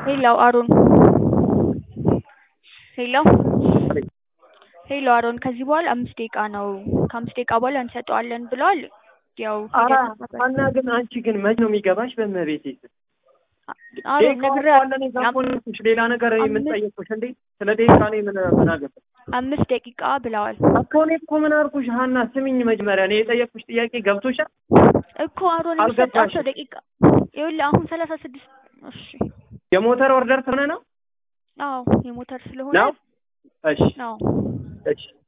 ሄሎ አሮን ሄሎ ሄሎ አሮን ከዚህ በኋላ አምስት ደቂቃ ነው ከአምስት ደቂቃ በኋላ እንሰጠዋለን ብለዋል። ያው ኧረ ሀና ግን አንቺ ግን መች ነው የሚገባሽ? በእመቤቴ ስም አሮን ነግሬሃለሁ። ደቂቃዋን እኔ ጋር እኮ ነው ያልኩሽ። ሌላ ነገር የምንጠየቅኩሽ እንዴ? ስለ ደቂቃ እኔ ምን ምን አገባኝ? አምስት ደቂቃ ብለዋል እኮ እኔ እኮ ምን አልኩሽ? ሀና ስሚኝ፣ መጀመሪያ እኔ የጠየቅኩሽ ጥያቄ ገብቶሻል? እኮ አሮን አልገባሽም። የሚሰጣቸው ደቂቃ ይኸውልህ አሁን ሰላሳ ስድስት እሺ የሞተር ኦርደር ስለሆነ ነው አዎ የሞተር ስለሆነ ነው? እሺ አዎ እሺ